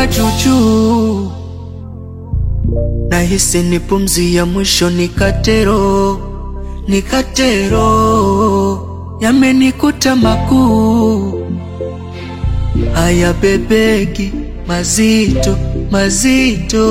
naona juujuu, nahisi ni pumzi ya mwisho, nikatero nikatero, yamenikuta makuu haya bebeki mazito mazito,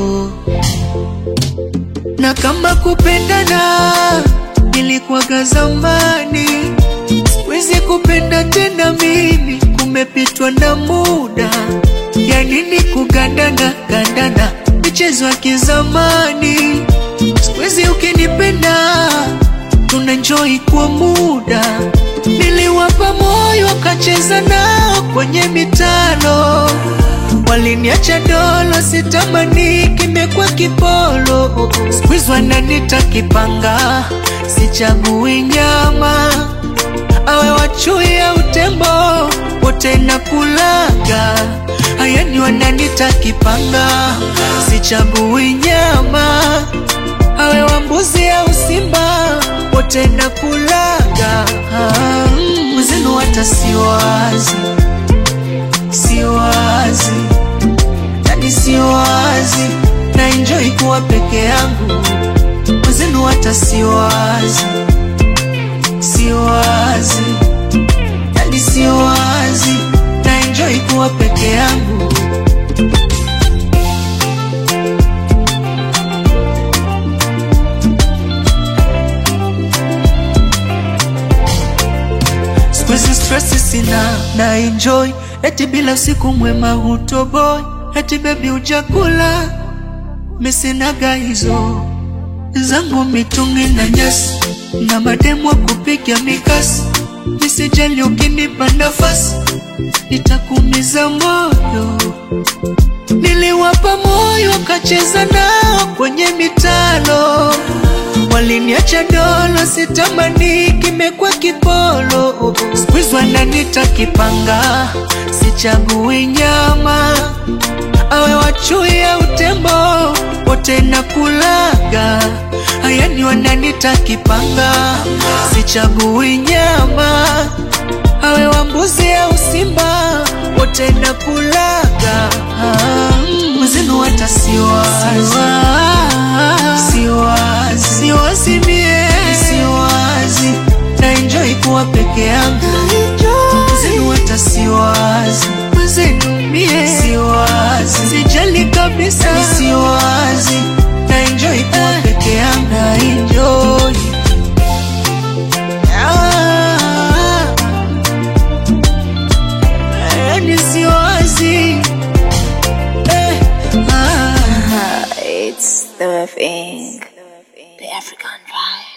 na kama kupendana ilikuwaga zamani, siwezi kupenda tena mimi, kumepitwa na muda. Ya nini kugandana gandana, michezo ya kizamani. Siwezi ukinipenda, tunenjoi kwa muda. Niliwapa moyo wakacheza nao kwenye mitano, waliniacha dolo, sitamani kimekwa kipolo. Squeeze wananita kipanga, sichagui nyama, awe wachui au tembo, wote nakulaga. Hayani wananita kipanga, sichagui nyama, awe wa mbuzi au simba, wote nakulaga. Mwenzenu hata siwazi, siwazi, yani siwazi, na enjoy kuwa peke yangu. Mwenzenu hata siwazi, siwazi, yani siwazi, na enjoy kuwa peke yangu. Siku hizi stress sina na enjoy, eti bila usiku mwema hutoboy, eti baby ujakula mesinaga hizo zangu mitungi na nyasi na mademu wa kupiga mikasi, nisijali ukinipa nafasi nitakuumiza moyo. Niliwapa moyo wakacheza nao kwenye mitalo, waliniacha dolo, sitamani kimekwa kipolo. Squeeze wananita kipanga, sichagui nyama, awe wachui au tembo, wote nakulaga. Hayani wananita kipanga, sichagui nyama, awe wa mbuzi au simba, wote nakulaga. Mwenzenu hata siwazi, siwazi, siwazi mie, siwazi, na enjoy kuwa peke yangu. Mwenzenu hata siwazi, mwenzenu mie, siwazi, sijali kabisa, siwazi, na enjoy kuwa peke yangu, na enjoy Ah, yani siwazi eh, ah. It's the thing, the African vibe.